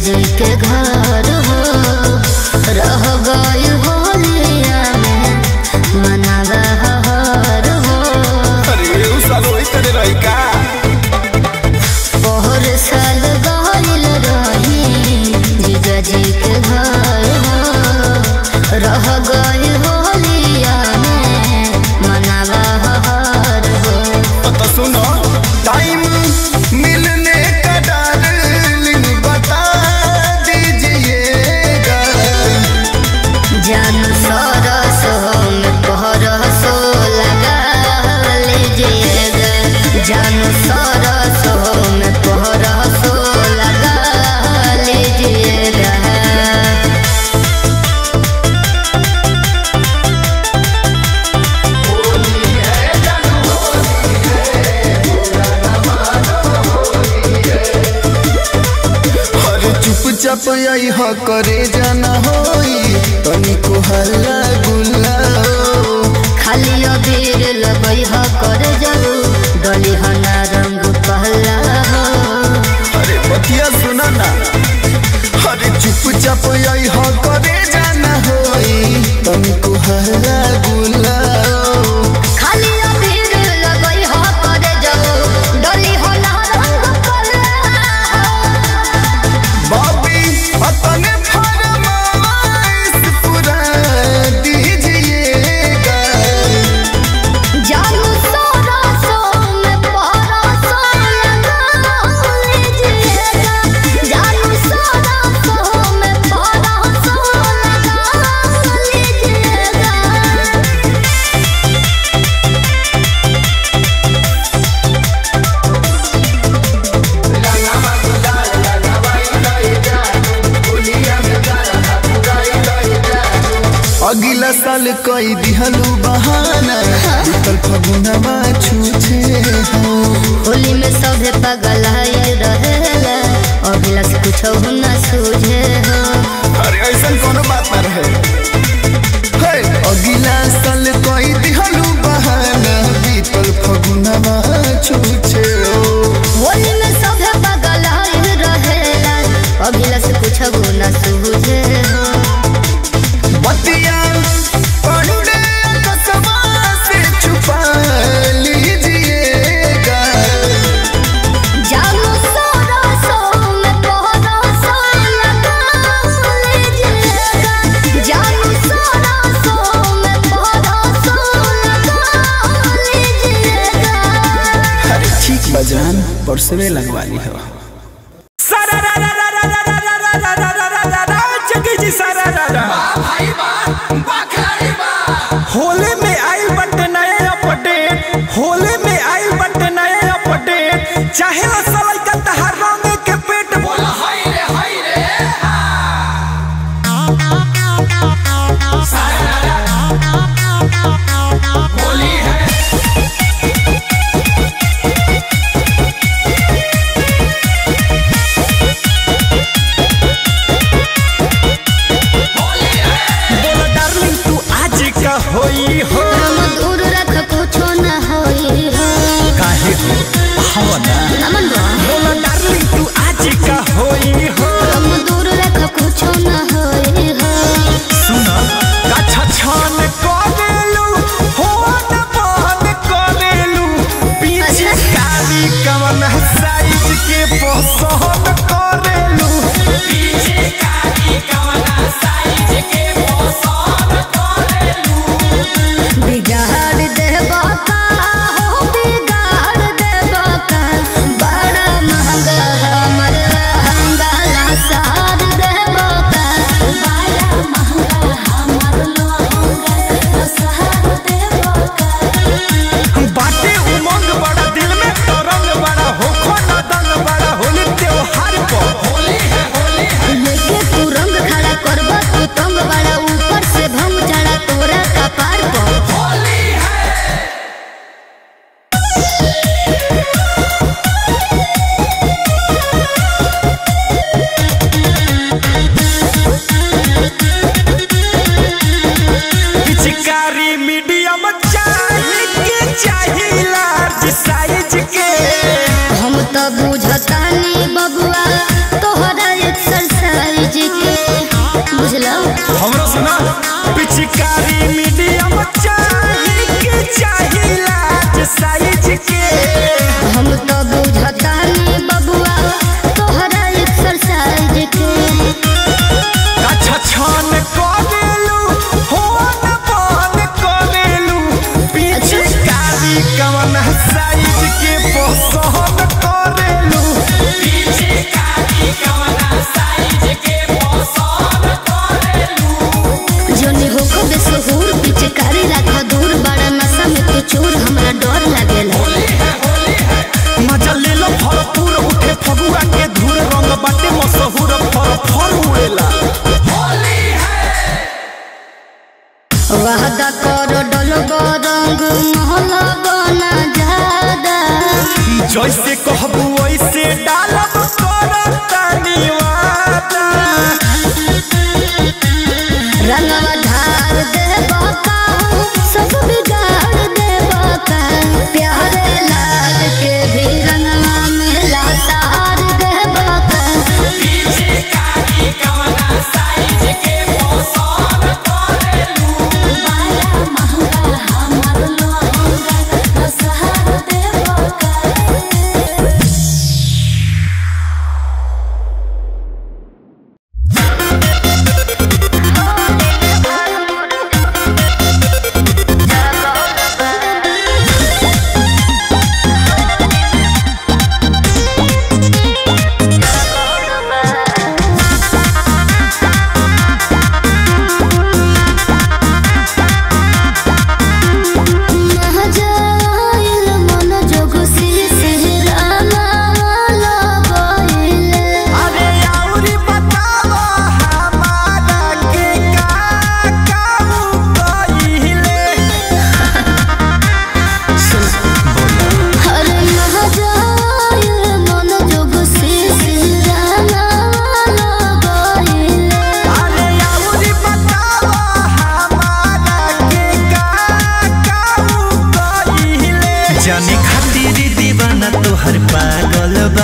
जी के घर हो रह गई होलिया में मनावा हर हो अरे उ साल वही करे रही का पहर साल गइल रही जीजा जी के घर हो रह गई होलिया में मनावा हर हो तो सुनो टाइम मिलने का डार्लिंग बता दीजिएगा जान सरसो में परसो लगा लीजिएगा जान सरसो में परसो लगा लीजिएगा अरे चुपचाप आई ह करे जाना होई तनिको हल्ला गुल्ला हो। खाली अबीर लगई ह कर जरू डली ह ना रंग पहला हो अरे बतिया सुना ना अरे चुपचाप आई ह करे जाना होई तनिको हल्ला गुल्ला हो। खाली अबीर लगई ह कर जरू डली ह ना रंग पहला बॉबी अपने फरमाइश पूरा दीजिएगा जानू सरसो में परसो लगा लीजिएगा जानू सरसो में परसो लगा लीजिएगा अगला साल कई दिहलू बहाना बीतल फगुनवा छूछे हो होली में सभे पगल रहेला अभिला से कुछ न सूझे हो अरे ऐसा कोनो बात ना रहे हे, अगला साल कई दिहलू बहाना बीतल फगुनवा छूछे हो होली में सभे पगल रहेला अभिला से कुछ न सूझे हो बतिया पंडे कसमा से छुपा लीजिएगा जानू सरसो में परसो लगा लीजिएगा जानू सरसो में परसो लगा लीजिएगा अरे ठीक बजान परसवे लगवा ली हो होली में आई बट नए अपडेट होली में आई बट नए अपडेट चाहे वो सलाई का तहार रंग के पेट बोला हाय रे हाय रे होली है बोला डार्लिंग तू आज का होई हो हम दूर रख कुछो न होई हो काहे हो हवना नमन बा बोला डार्लिंग तू आज का होई हो हम दूर रख कुछो न होई हो सुना काछा छान करेलू हो न बहन करेलू पीछे अच्छा। कारी कवन साइज के पसंद करेलू पीछे कारी कवन साइज के पसंद करेलू बिगाड़ देबा का हो बिगाड़ देबा का बड़ा महंगा हमर हंगाला सार देबा का बड़ा महंगा हमर लहंगा सार देबा का बाटे उमंग बड़ा दिल में तरंग बड़ा होखो न दंग बड़ा होली त्योहार पर होली है होली है लेके तू रंग खड़ा करबा तू तंग बड़ा ऊपर से भंग चढ़ा तोरा कपार पर होली है पिचकारी मीडियम चाही के चाही लार्ज साइज के हम तो बुझतानी बबुआ तोहरा एक्सरसाइज पिचकारी मीडियम चाही के चाही लाज साइज के हम तो बुझता नहीं बबुआ तोहरा एक्सरसाइज के अच्छा छान करेलू हो न बन करेलू पिचकारी कवन साइज के पसंद करेलू पिचकारी कवन साइज के पसंद करेलू जोनी होको बेसहुर पिचकारी राख दूर बड़ा नशा में तू चोर हमरा डर लागेला मजा ले लो भरपूर उठे फगुआ के धूर रंग बाटे मशहूर फर फर उड़ेला वादा कर डल रंग महला बना जादा जैसे कहबू वैसे डालब कर तनी वादा रंगवा ढार दे बाका सब बिगाड़ दे बाका प्यारे लाल के भी रंगवा में लातार दे बाका बाला महंगा हमर लोहंगा बसहार दे बाका महजाइल मन जोग सिरहाना लगाइले अरे आउरी बतावा हमारा के का काऊ कइले हरे महजाइल मन जोग सिरहाना लगाइले अरे आउरी बतावा हमारा के का काऊ कइले जाने खातिर दीवाना तोहर पागल बा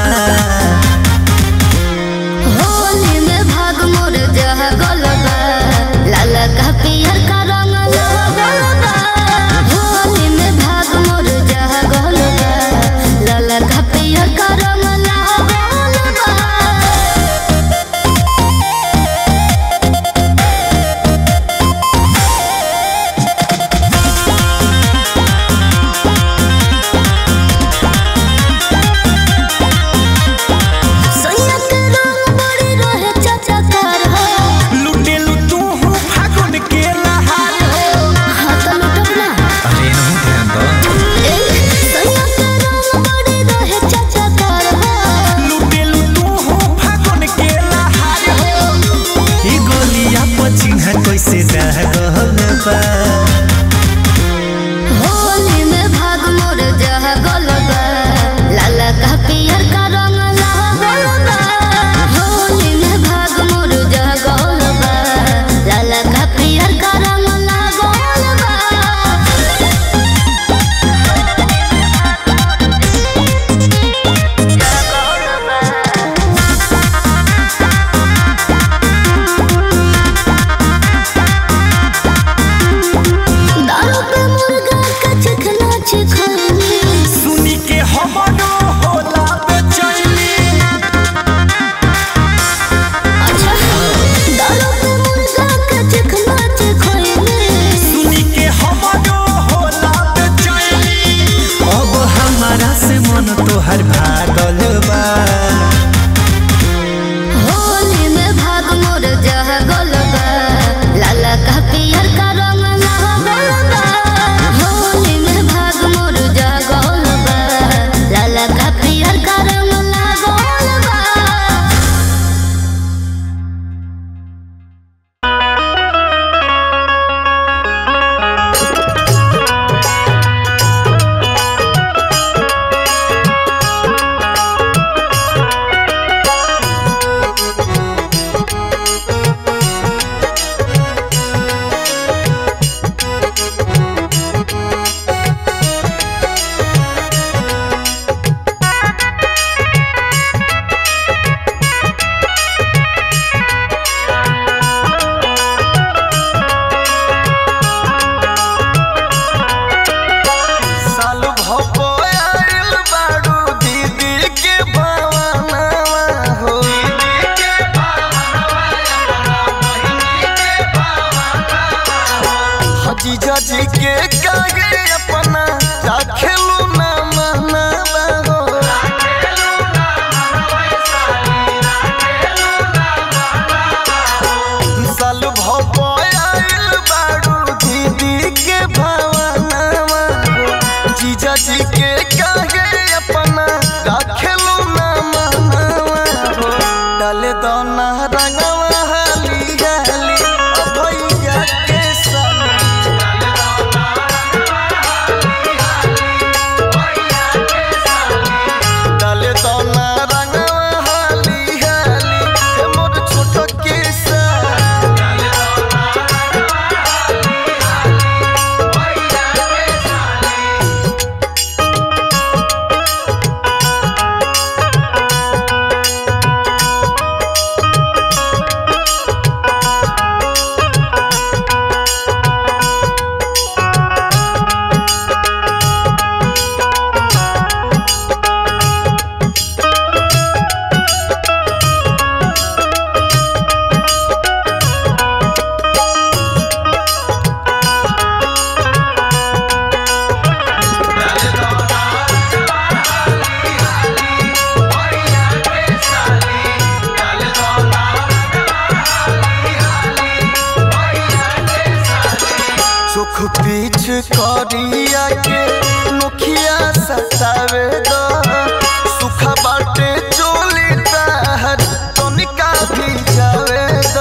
होली में भाग मोर जह गलबा लाला का पियर का रंग लगलबा होली में भाग मोर जह गलबा लाला का पियर का रंग लगलबा रे आगे अपना राखेलू ना मनवा हो साल भपायल बाड़ू दीदी के भावनावा हो जीजा जी के काहे अपना राखेलू ना मनवा हो डाले दोना रंगवा हाली हाली अभैया के साली डाले दोना रंगवा हाली हाली हे मोर छोट के साली सुख पीछ करिया के मुखिया सतावे दो सुख बाटे चोली ताहर तनिका भी जावे दो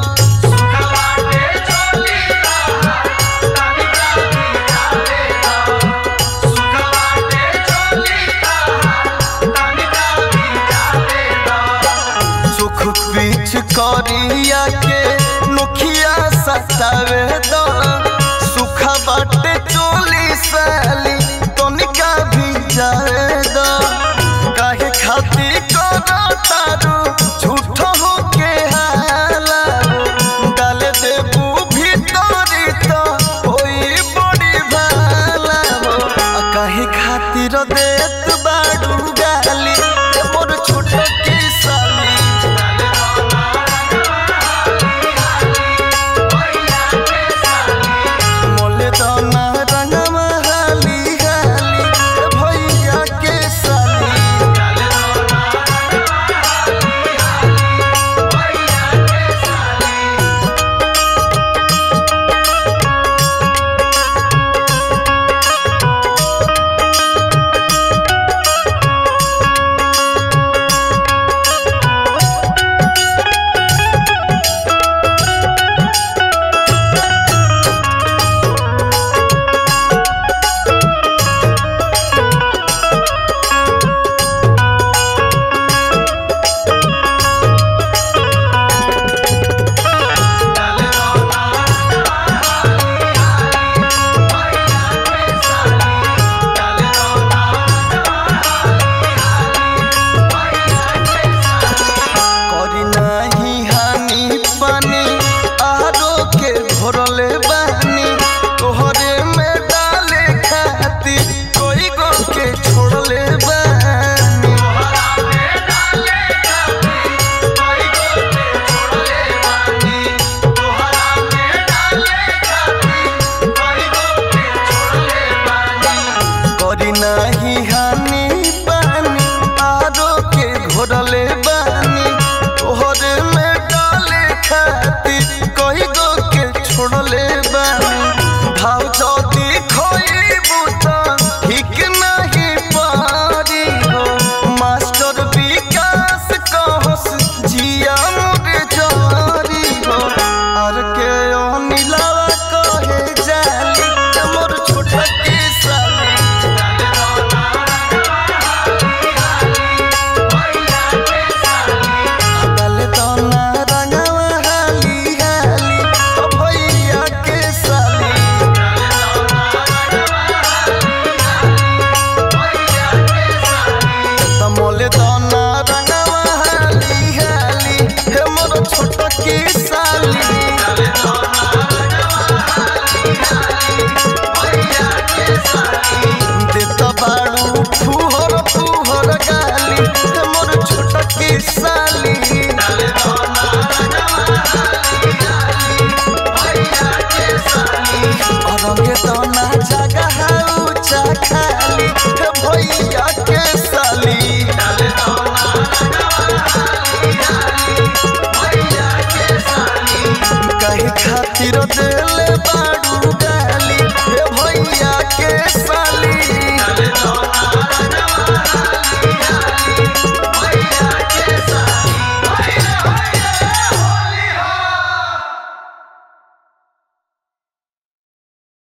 सुख पीछ करिया के मुखिया सतावे दो सुख बाटे चोली साली तनिका भी जाए दो काहे खाती करो तारू झूठ हो के हाला डाल देबू भीतरी तो होई बड़ी भाला हो आ काहे खातिर दे